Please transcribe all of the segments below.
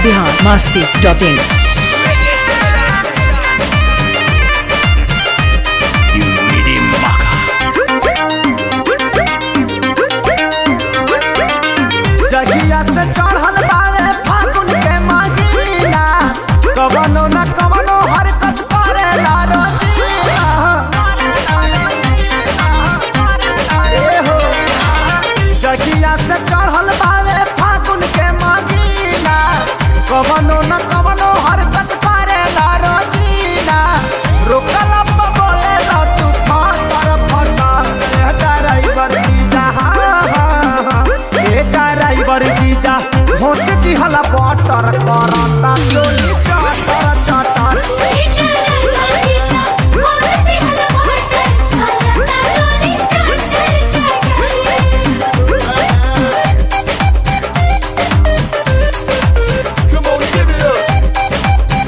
Bihar Masti dot in You really maka. जगिया से चढ़ल बावे फागुन के महीना कवनो न कवनो हरकत करेला रोजीना अरे हो जगिया से चढ़ल बावे फागुन के महीना कवनो न कवनो हरकत करेला रोजीना रोकल अब बोलेला तूफान पर फटा ड्राइवर की जहां ए ड्राइवर जीजा होश की हला बटर करता चोली चाटर चाटर Come on, give it up.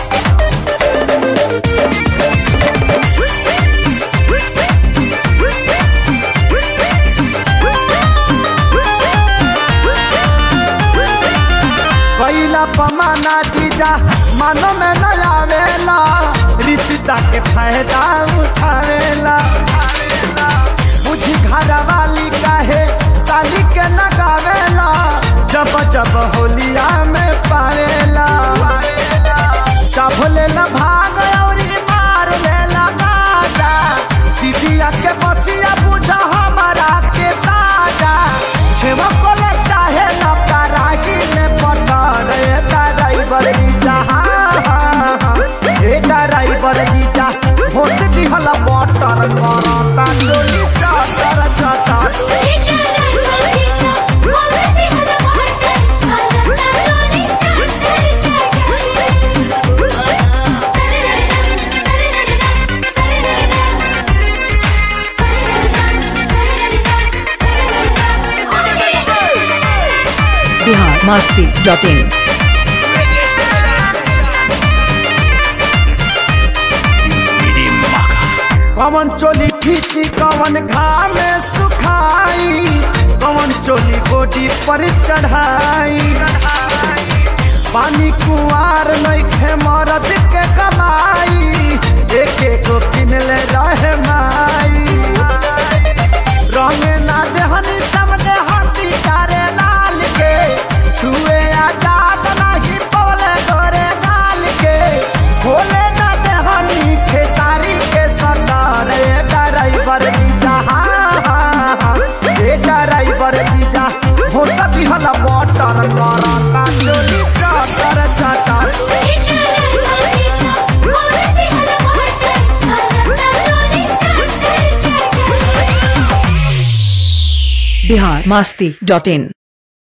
कैला पमाना जीजा मानो में न आवेला रिश्ता के फायदा उठावेला बुझी घर वाली काहे साली के न गावेला जब जब होलिया में पावेला जब लेला भाग और मार लेला गाजा दीदिया के बसिया बुझा हमारा के ताजा छेवा कोले चाहे ना कराही में पटर ए ड्राइवर जीजा ए ड्राइवर जीजा होश दिहला बटर करता चोली चाटर चाटर Bihar Masti dot in You really maka. कवन चोली खींची कवन घाम में सुखाई कवन चोली बॉडी पर चढ़ाई पानी कुआर नइखे मरद के कमाई एक एक किन ले रहे माई रंग ना देहनी सब देहाती तारे लाल के छुए आजाद नहीं बोले गोरे गाल के खोले ना देहनी खेसारी के सरदार ए ड्राइवर जीजा ए ड्राइवर जीजा हो सकी हला बटर करता चोली चाटर चाटर बिहार मस्ती डॉट इन